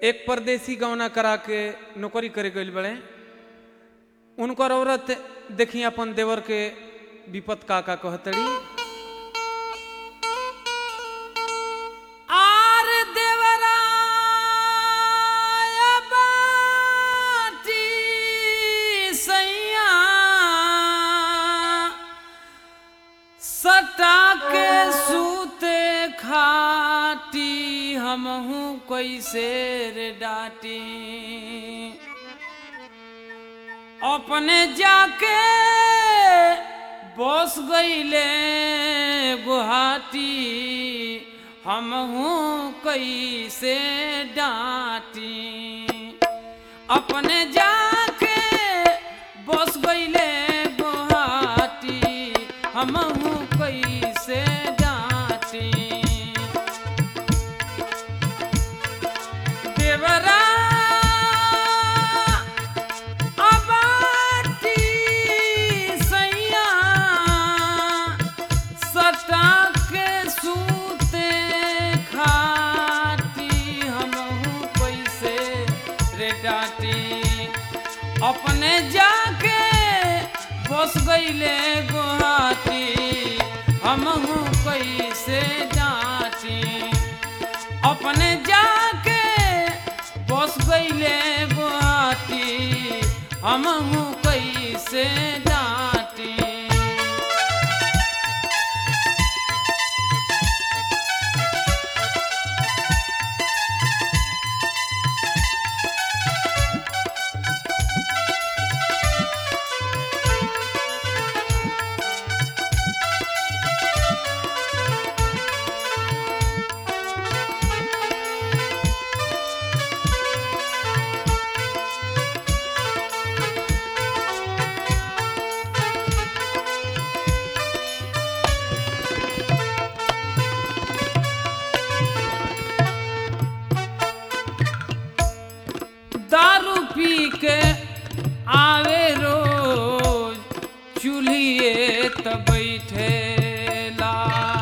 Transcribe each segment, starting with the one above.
एक परदेसी गौना करा के नौकरी करे गइल बड़े उनकर औरत देखी अपन देवर के विपत का का कहतड़ी आर देवराय बाटी सैया सटा के सूते खाटी हमहू कैसे रे डाटी अपने जाके बस गईले गुहाटी हमहू कैसे डांटी अपने जाके बस गईले गुहाटी हमहू कैसे डांटी देवरा अबाटी सैया सटा के सूते खाटी हमहू कैसे रे डाटी अपने जाके बस गईले गुहाटी हमहू कैसे डांटी अपने जाके बस गईले गुहाटी हमहू कैसे डांटी दारू पी के आवे रोज चूल्हिए त बैठेला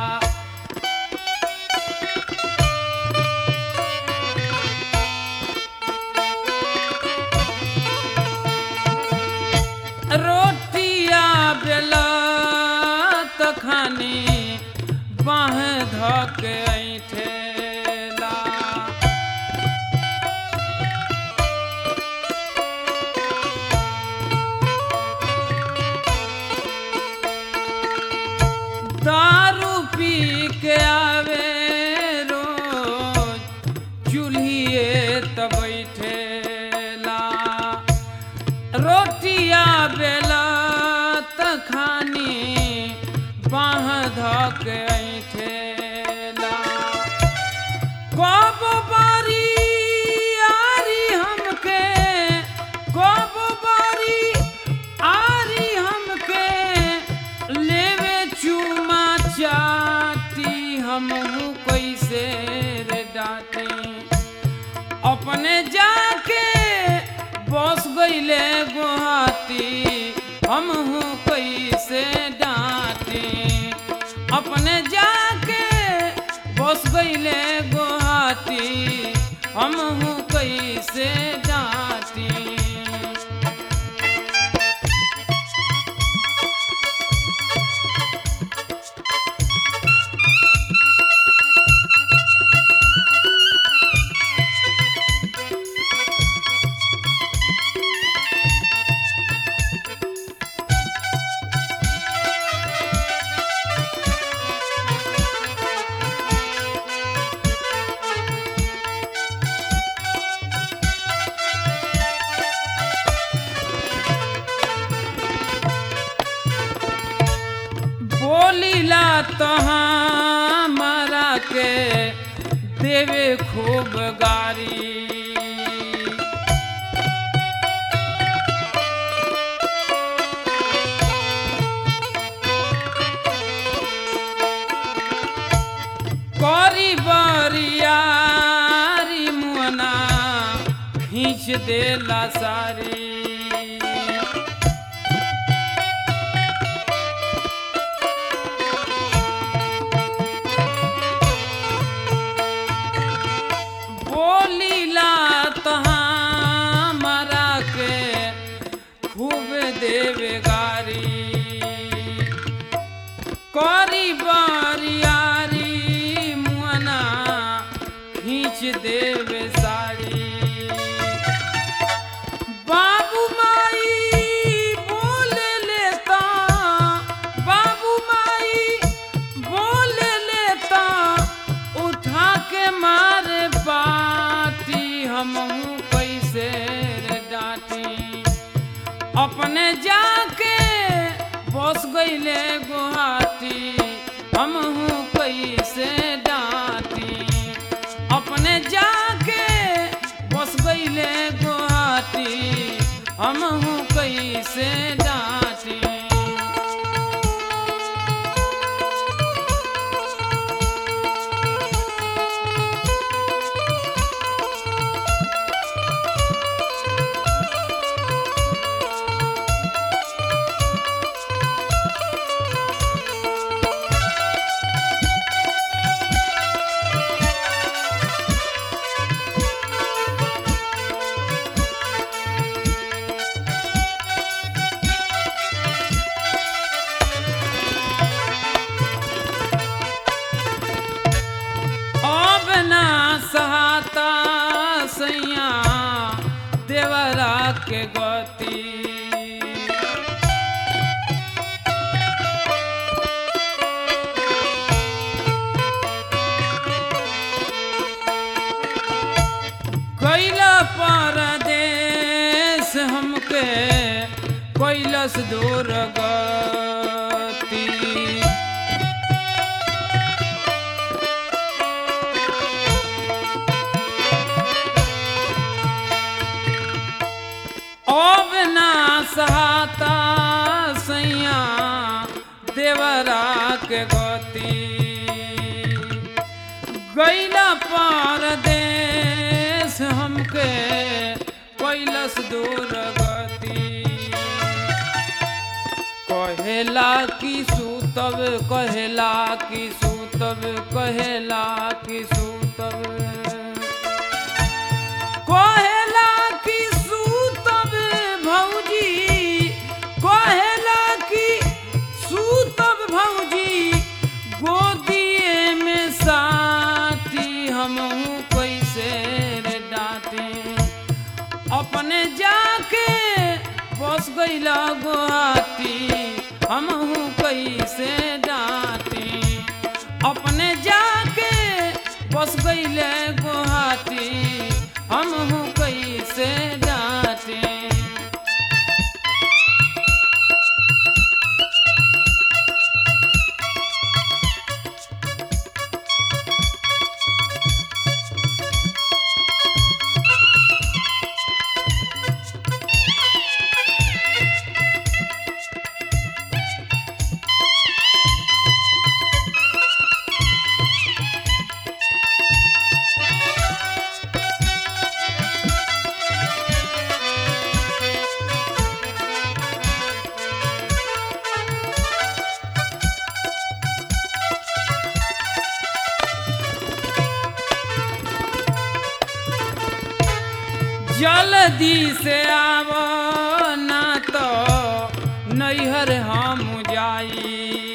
रोटिया बेला त खानी बाह धके ऐठेला दारू पी के आवे रोज चूल्हिए त बैठेला रोटिया बेला त खानी बाह धक ऐठेला कब बारी आरी हमके कब बारी आरी हमके लेवे चुमा चाटी हमहू कैसे रे डाटी अपने जाके बस गईले गुहाती हमहू कैसे डांटी अपने जाके बस गईले गुहाती हमहू कैसे डांटी बोलीला तहाँ मारा के देवे खूब गारी करी बरियारी मुअना खींच देला सारी बोलीला खींच देवे साड़ी बाबू माई बोल लेता बाबू माई बोल लेता उठा के मारे पाती हम कैसे रे डांटी अपने जाके बस गईले गुहाटी हम कैसे डांटी अपने जाके बस गईले गुहाटी हम कैसे डांटी अब ना सहाता सैया देवरा के गति कैला परदेश हमके कैलस दूर गति अब ना सहाता सैया देवरा के गति गैला परदेश हमके कैलस दूर गति कहेला कि सूतब कहेला कि सूतब कहेला कि सूतब कहेला कि सूतब भौजी कहेला कि सूतब भौजी गोदिए में साथी हमहू कैसे रे डांटे अपने जाके बस गईला गुहाती हमहू कैसे डांटे अपने जाके बस गईले गुहाती हमहू कैसे डांटे जल्दी से आव ना तो नैहर हम जाई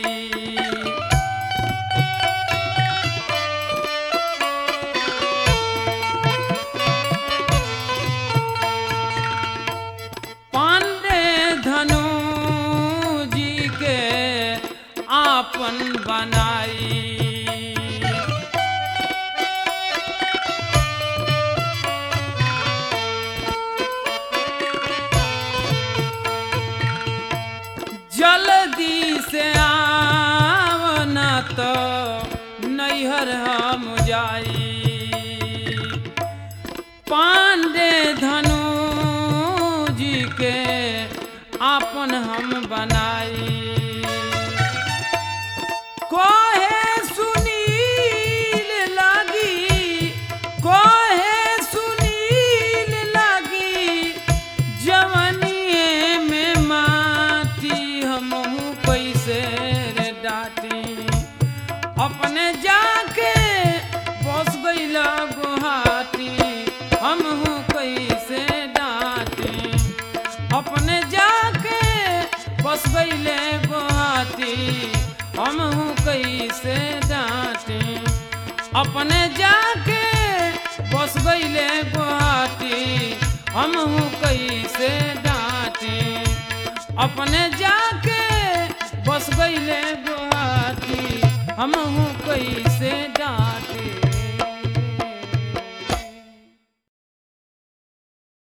पांडे धनु जी के आपन बनाई जल्दी से आवना तो नैहर हम जाई पांडे धनु जी के आपन हम बनाई कोहे सुनील लागी कोहे सुनील लागी जवनिए में माटी हमहू कैसे रे डाटी अपने जाके बस गईला गुहाटी हमहू कैसे डाटी अपने जाके बस गईले गुहाटी हमहू कैसे डांटे अपने जाके हम हूँ कैसे डांटी अपने जाके बस गईले गुहाती हम हूँ कैसे